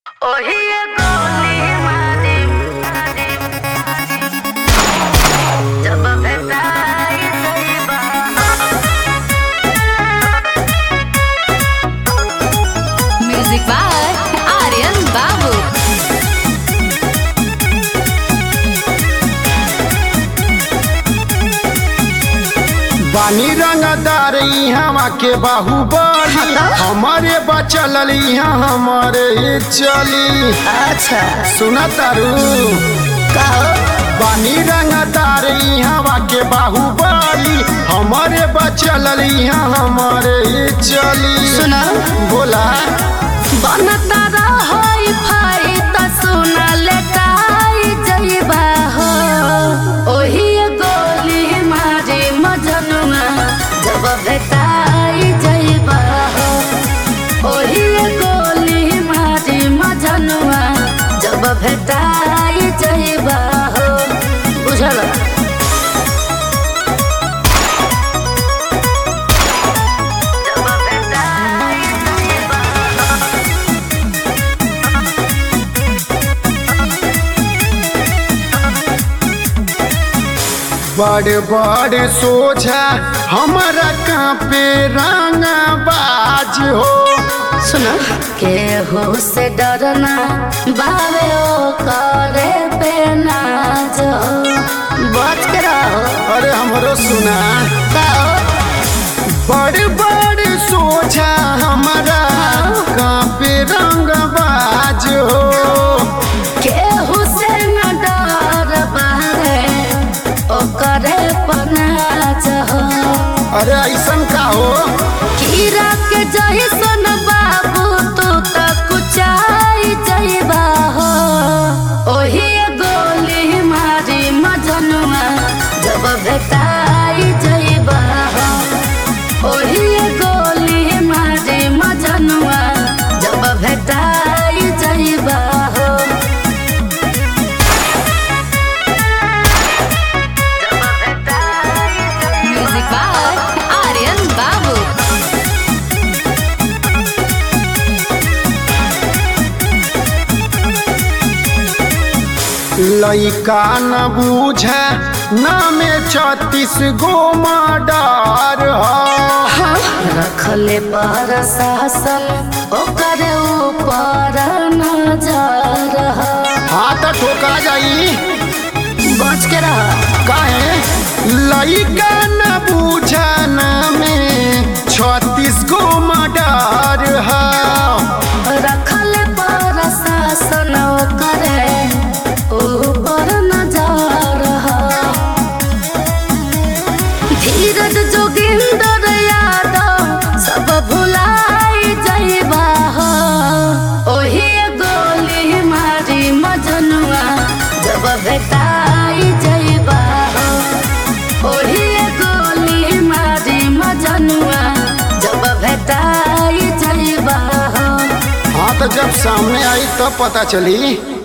ओहिए गोली मारी जब भेटाई सईबा Music by Aryan Babu. बानी रंगदार इहाँ के बाहुबली हमारे बचल इहाँ हमारे चली अच्छा सुना तारू कहो बानी रंगदार इहाँ के बाहुबली हमारे बचल इहाँ हमारे चली सुना बोला बनता रहोई फाई त सुना लेटाई जइबा हो ओहिए गोली मारी मजनुआ जब भेटाई जइबा हो ओहिए गोली मारी मजनुआ जब भेटाई जइबा हो बुझल जब भेटाई जइबा बड़े बड़े सोझा हमारा कांपे रंगा बाज हो सुना केहू से डरना बावे ओ करे पे नाज बच के रहो अरे हमरो सुना कहो बड़े बड़े सोझा हमारा कांपे रंग बाज हो केहू से न डर बावे ओ करे पे नाज अरे ऐसन का हो कीड़ा के जैसन बाबू तू त कुचाई जइबा हो ओही गोली मारी मजनुआ जब भेटाई जइबा हो ओही गोली मारी मजनुआ जब भेटाई जइबा हो जब भेटाई Music by Aryan Babu. लइका न बूझे नामे छत्तीस गो मर्डर हो रखले पर शासन ओकर ऊपर नजर ह। हाथ ठोका जाई बच के रह काहे लइका न बूझे नामे छत्तीस गो मर्डर हो रखले पर शासन ओकर ऊपर नजर ह। धीरज जोगिंदर यादव सब भुलाई जइबा हो ओही गोली मारी मजनुआ जब भेटाई जइबा हो ओही गोली मारी मजनुआ जब भेटाई जइबा हो हाँ तो जब सामने आई तब पता चली